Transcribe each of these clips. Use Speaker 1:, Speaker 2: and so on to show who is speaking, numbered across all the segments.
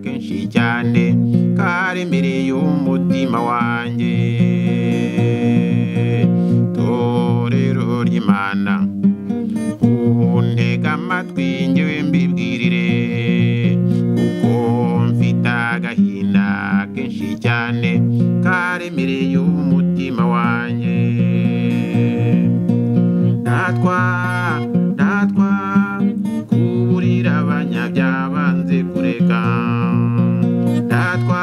Speaker 1: kenshi cyane karemereye umutima wanjye torero ry'imana untega amatwi njyewe mbibwirire kuko mfite agahinda kenshi cyane karemereye umutima wanjye ntatwa ntatwa kuburira abanya byabanze kureka ntatwa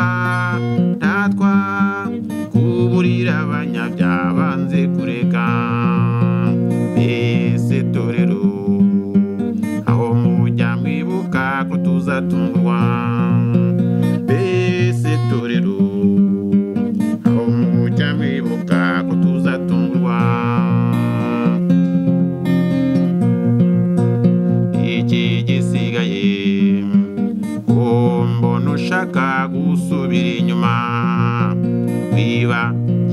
Speaker 1: ntatwa kuburira abanya byabanze kureka mbese torero aho mujya mwibuka ko tuzatungurwa mbese torero aho mujya mwibuka ko tuzatungurwa iki gisigaye uwo mbona ushaka gusubira inyuma wiba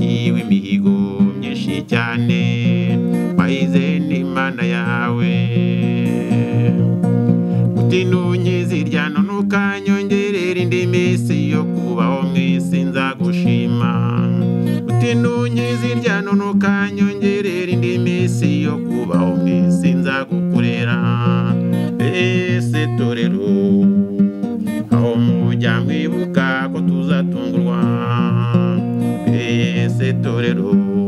Speaker 1: yiwe imihigo myinshi cyane wahize n'imana yawe utinunye ziryano ntukanyongerere indi minsi yo kubaho mu isi nzagushima utinunye ziryano ntukanyongerere indi minsi yo kubaho mu isi nzagukorera ese torero aho mujya mwibuka ko tuzatungurwa ese torero